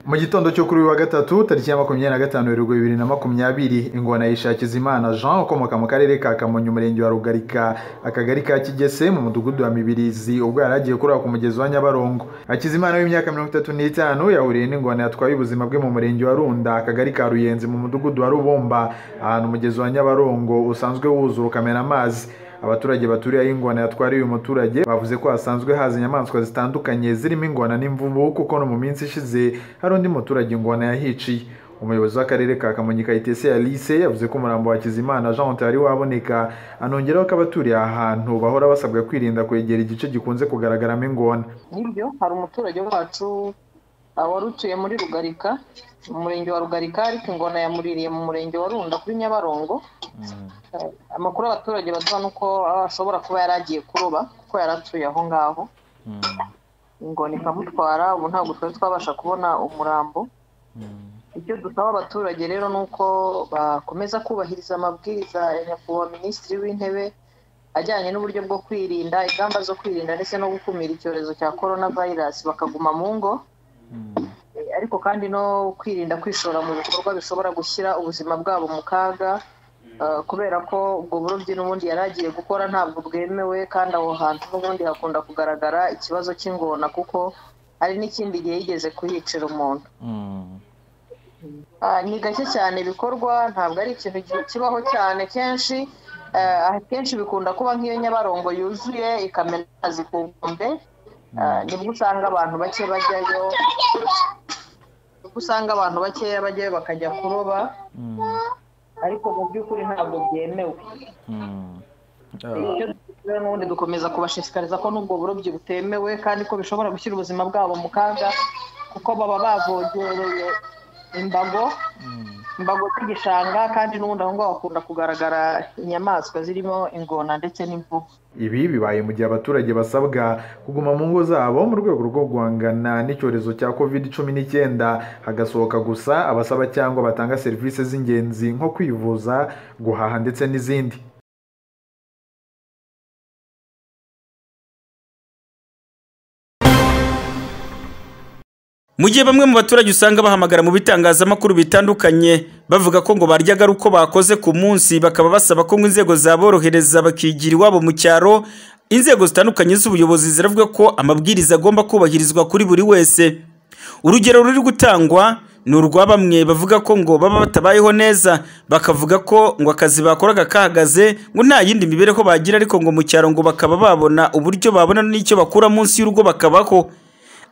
mu gitondo cyo kuri uyu wa gatatu tariki ya makumyabiri na gatanu werurwe bibiri na makumyabiri ingona yishakiza imana jean ukomoka mu karere ka kamonyi umurenge wa rugarika akagari ka kigese mu mudugudu wa mibirizi ubwo yari agiye kuroba ku mugezi wa nyabarongo hakizimana w'imyaka mirongo itatu n'itanu yahuriye n'ingona yatwaye ubuzima bwe mu murenge wa runda akagari ka ruyenzi mu mudugudu wa rubumba ahantu umugezi wa nyabarongo usanzwe wuzura ukamena amazi abaturage baturiye aho ingona yatwariye uyu muturage bavuze ko hasanzwe haza inyamaswa zitandukanye zirimo ingona n'imvubu kuko no mu minsi ishize hari undi muturage ingona yahiciye umuyobozi w'akarere ka kamonyi kayitesi alice yavuze ko umurambo wa kizimana jean utari waboneka anongeraho ko abaturiye aha hantu bahora basabwa kwirinda kwegera igice gikunze kugaragaramo ingona nibyo hari umuturage wacu wari utuye muri rugarika mu murenge wa rugarika ariko ingona yamuririye mu murenge wa runda kuri nyabarongo amakuru abaturage baduha ni uko ashobora kuba yari agiye kuroba kuko yari atuye aho ngaho ingona ikamutwara ubu ntabwo twari twabasha kubona umurambo icyo dusaba abaturage rero ni uko bakomeza kubahiriza amabwiriza ya nyakubahwa minisitiri w'intebe ajyanye n'uburyo bwo kwirinda ingamba zo kwirinda ndetse no gukumira icyorezo cya korona vayirasi bakaguma mu ngo ariko kandi no kwirinda kwishora mu bikorwa bishobora gushyira ubuzima bwabo mu kaga kubera ko ubwo burobyi n'ubundi yari agiye gukora ntabwo bwemewe kandi aho hantu n'ubundi hakunda kugaragara ikibazo cy'ingona kuko hari n'ikindi gihe yigeze kuhicira umuntu ni gake cyane bikorwa ntabwo ari ikintu kibaho cyane kenshi akenshi bikunda kuba nk'iyo nyabarongo yuzuye ikamena amazi ku nkombe nibwo usanga abantu bake bajyayo nibwo usanga abantu bakeya bajyayo bakajya kuroba ariko mu by'ukuri ntabwo byemewe n'ubundi dukomeza kubashishikariza ko n'ubwo burobyi butemewe kandi ko bishobora gushyira ubuzima bwabo mu kaga kuko baba bavogereye imbago imbago z'igishanga kandi n'ubundi aho ngaho hakunda kugaragara inyamaswa zirimo ingona ndetse n'imvubu ibi bibaye mu gihe abaturage basabwa kuguma mu ngo zabo mu rwego rwo guhangana n'icyorezo cya covid cumi n'icyenda hagasohoka gusa abasaba cyangwa batanga serivisi z'ingenzi nko kwivuza guhaha ndetse n'izindi mu gihe bamwe mu baturage usanga bahamagara mu bitangazamakuru bitandukanye bavuga ko ngo baryaga ari uko bakoze ku munsi bakaba basaba ko ngo inzego zaborohereza bakigira iwabo mu cyaro inzego zitandukanye z'ubuyobozi ziravuga ko amabwiriza agomba kubahirizwa kuri buri wese urugero ruri gutangwa ni urwa bamwe bavuga ko ngo baba batabayeho neza bakavuga ko ngo akazi bakoraga kahagaze ngo nta yindi mibereho bagira ariko ngo mu cyaro ngo bakaba babona uburyo babona n'icyo bakura munsi y'urugo bakabaho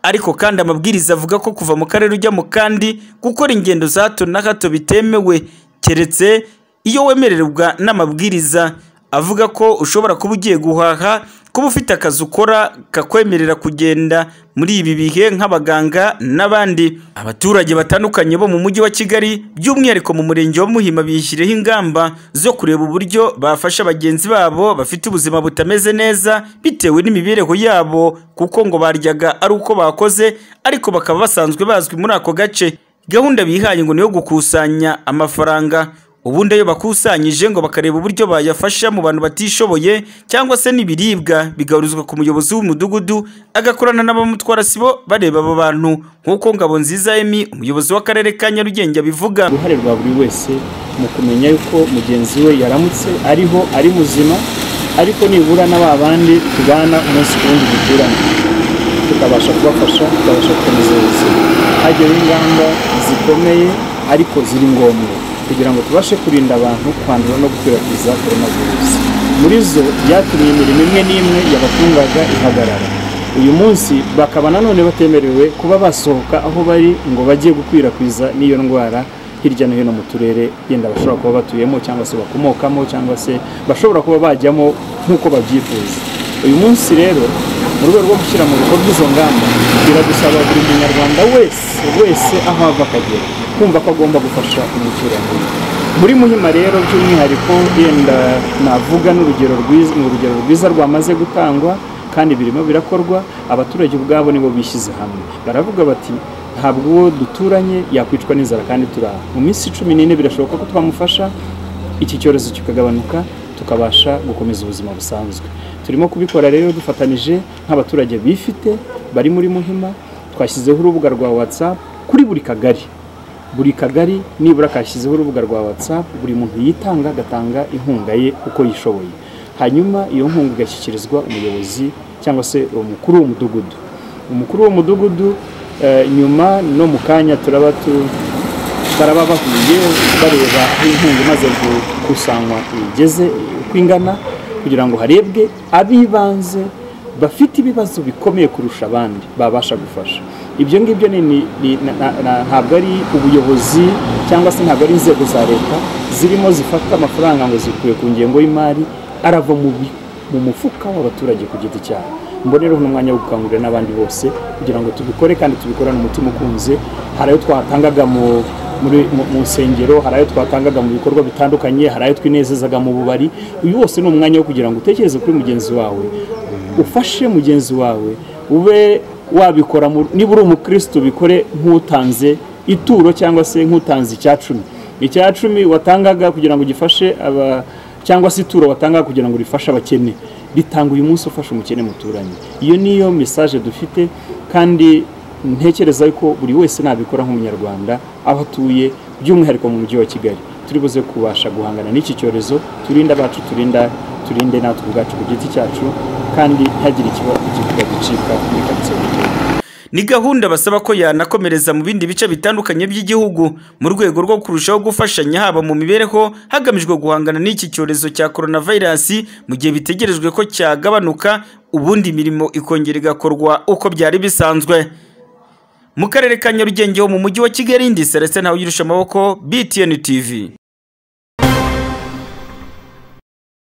ariko kandi amabwiriza avuga ko kuva mu karere ujya mu kandi gukora ingendo za hato na hato bitemewe keretse iyo wemererwa n'amabwiriza avuga ko ushobora kuba ugiye guhaha kuba ufite akazi ukora kakwemerera kugenda muri ibi bihe nk'abaganga n'abandi abaturage batandukanye bo mu mujyi wa kigali by'umwihariko mu murenge wa muhima bishyireho ingamba zo kureba uburyo bafasha bagenzi babo bafite ubuzima butameze neza bitewe n'imibereho yabo kuko ngo baryaga ari uko bakoze ariko bakaba basanzwe bazwi muri ako gace gahunda bihaye ngo ni iyo gukusanya amafaranga ubundi ayo bakusanyije ngo bakareba uburyo bayafasha mu bantu batishoboye cyangwa se n'ibiribwa bigahurizwa ku muyobozi w'umudugudu agakorana n'abamutwara sibo bareba abo bantu nk'uko ngabo nziza emi umuyobozi w'akarere ka nyarugenge abivuga uruhare rwa buri wese mu kumenya yuko mugenzi we yaramutse ariho ari muzima ariko nibura na ba bandi tubana umunsi ku wundi duturanye tukabasha kubafasha tukabasha gukomeza ubuzima hajyaho ingamba zikomeye ariko ziri ngombwa kugira ngo tubashe kurinda abantu kwandura no gukwirakwiza korona virusi muri zo byatumye imirimo imwe n'imwe yabatungaga ihagarara uyu munsi bakaba nanone batemerewe kuba basohoka aho bari ngo bajye gukwirakwiza n'iyo ndwara hirya no hino mu turere yenda bashobora kuba batuyemo cyangwa se bakomokamo cyangwa se bashobora kuba bajyamo nk'uko babyifuza uyu munsi rero mu rwego rwo gushyira mu bikorwa izo ngamba biradusaba buri munyarwanda wese wese aho ava akagera kumva ko agomba gufasha umuturage muri muhima rero by'umwihariko yenda navuga n'urugero rwiza ni urugero rwiza rwamaze gutangwa kandi birimo birakorwa abaturage ubwabo nibo bishyize hamwe baravuga bati ntabwo uwo duturanye yakwicwa n'inzara kandi turaha mu minsi cumi n'ine birashoboka ko twamufasha iki cyorezo kikagabanuka tukabasha gukomeza ubuzima busanzwe turimo kubikora rero dufatanije nk'abaturage bifite bari muri muhima twashyizeho urubuga rwa watsapu kuri buri kagari buri kagari nibura kashyizeho urubuga rwa watsapu buri muntu yitanga agatanga inkunga ye uko yishoboye hanyuma iyo nkunga igashyikirizwa umuyobozi cyangwa se umukuru w'umudugudu umukuru w'umudugudu eh, nyuma no mu kanya turaba tu- baraba bahuye bareba aho inkunga imaze gukusanywa igeze uko ingana kugira ngo harebwe ab'ibanze bafite ibibazo bikomeye kurusha abandi babasha gufasha ibyo ngibyo ni- ni- ni- na- na- na- ntabwo ari ubuyobozi cyangwa se ntabwo ari inzego za leta zirimo zifata amafaranga ngo zikuye ku ngengo y'imari arava mu bi- mu mufuka w'abaturage ku giti cyabo mbone rero n'umwanya wo gukangurira n'abandi bose kugira ngo tubikore kandi tubikorane umutima ukunze hari ayo twatangaga mu muri- mu- mu nsengero hari ayo twatangaga mu bikorwa bitandukanye hari ayo twinezezaga mu bubari uyu wose ni umwanya wo kugira ngo utekereze kuri mugenzi wawe ufashe mugenzi wawe ube wabikora mu- niba uri umukristo ubikore nk'utanze ituro cyangwa se nk'utanze icya cumi icya cumi watangaga kugira ngo gifashe aba cyangwa se ituro watanga kugira ngo rifashe abakene ritanga uyu munsi ufasha umukene muturanye iyo niyo mesaje dufite kandi ntekereza ko buri wese nabikora nk'umunyarwanda aho atuye by'umwihariko mu mujyi wa kigali turi buze kubasha guhangana n'iki cyorezo turinde abacu turinda turinde natwe ubwacu ku giti cyacu kandi ntihagire ikiba ikivuga gicika muri karitsiye y'igihugu ni gahunda basaba ko yanakomereza mu bindi bice bitandukanye by'igihugu mu rwego rwo kurushaho gufashanya haba mu mibereho hagamijwe guhangana n'iki cyorezo cya coronavirus mu gihe bitegerejwe ko cyagabanuka ubundi imirimo ikongera igakorwa uko byari bisanzwe mu karere ka nyarugenge ho mu mujyi wa kigali ndi selestin ntawugirusha amaboko btn tv